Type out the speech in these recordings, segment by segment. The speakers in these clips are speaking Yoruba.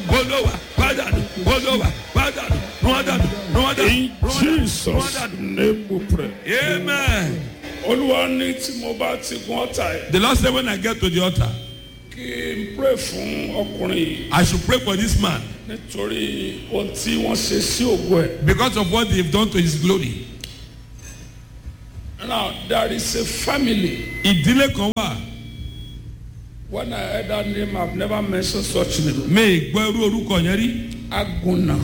olówà pàdánù olówà pàdánù rúwádànù rúwádànù In Jesus' rúwádànù. name we pray. amen. Olúwa ní tí mo bá ti gun ọ̀tá yẹn the lord said when i get to the altar kí n pray fún ọkùnrin yìí i should pray for this man nítorí ohun tí wọ́n ṣe sí ògo ẹ̀. because of what they have done to his glory. Now there is a family. ìdílé kan wà When I heard that name, I've never mentioned such name. mi gbọ́ irú orúkọ yẹn rí Aguna.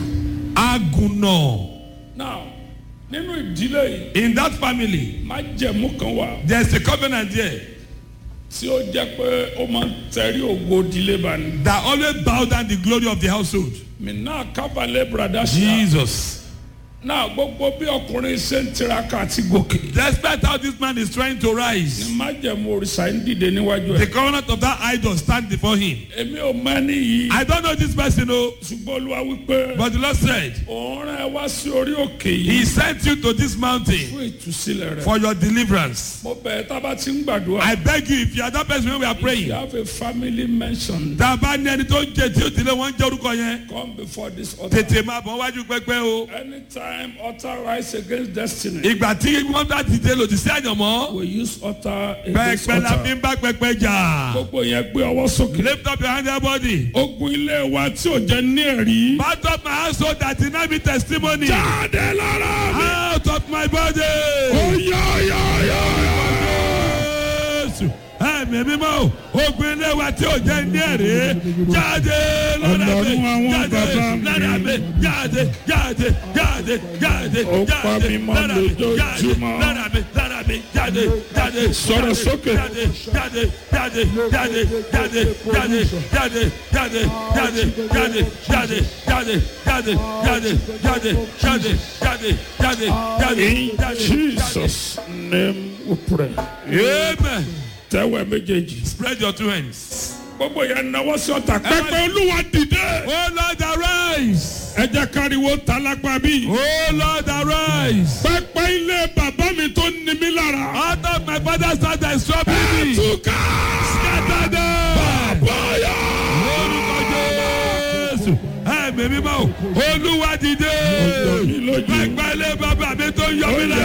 agunna Now nínú ìdílé yìí in that family májẹ̀mú kan wà there is a covenant there tí ó jẹ́ pé ó máa ń tẹ̀rí ògo ìdílé bá ní. that always bow down the glory of the household. Mi náà kábàlẹ̀ brada ṣá. jesus Náà gbogbo bí ọkùnrin ṣe ń tiraka àti gòkè. despite how this man is trying to Ní rise májẹ̀mú òrìṣà ń dìde níwájú the ẹ̀. covenant of that idol stand before him. Èmi ò mọ ẹni yìí. i don't know this person o Ṣùgbọ́n Olúwa wípé but the lord said òun rán ẹ wá sí orí òkè he yìí sent you to this mountain fún ìtúsílẹ̀ rẹ̀. for your deliverance. Mo bẹ̀ ẹ́ tá a bá ti ń gbàdúrà. i beg you if you are that person when we are You praying. have a family mention. tá a bá ní ẹni tó ń jẹ tí ó ti lé wọn jẹ orúkọ yẹn Come before this altar. tètè máa bọ̀ wájú pẹ́pẹ́ o. Anytime altar rise against destiny, ìgbà tí wọ́n bá ti dé lòdì sí àyànmọ́ we use altar against pẹ́pẹ́ la fi altar. ń bá pẹ́pẹ́ jà. Gbogbo yẹn gbé ọwọ́ sókè. lift up your hand everybody. Ogun ilé wa tí ò jẹ́ ní ẹ̀rí. part of my household that deny me testimony. Jáde lára mi. out of my body. Ó yá yá yá yá. Jésù ẹ̀mí mímọ́ o ogun ilé wa tí ò jẹ́ ní ẹ̀rí jáde lára mi Ọlọ́run àwọn jáde bàbá mi. lára mi jáde jáde jáde jáde Ó pa jáde mí mọ́ lára mi jáde lójoojúmọ́. lára mi lára mi jáde jáde Sọ̀rọ̀ jáde, sókè. jáde jáde jáde jáde jáde jáde jáde jáde jáde jáde jáde jáde jáde jáde jáde jáde jáde jáde jáde In jáde. Jesus' name we pray. Amen. Tẹ́wẹ̀ méjèèjì. Spread your two hands. Gbogbo yẹn náwó sí ọ̀tà. Pẹ́pẹ́ Olúwa dìde. Oh Lord arise. Ẹ jẹ́ káriwo tálágbá bí. Oh Lord arise. Pẹ́pẹ́ ilé bàbá mi tó ní mi lára. Out of my father's house that is troubling me. Túká. Scatter them. Bọ́yá. Orúkọ Jésù. Ẹ̀mí mímọ́ o. Olúwa dìde. Ó jọ mí lójú. Pẹ̀pẹ́ ilé bàbá mi tó ń yọ mí lẹ́nu.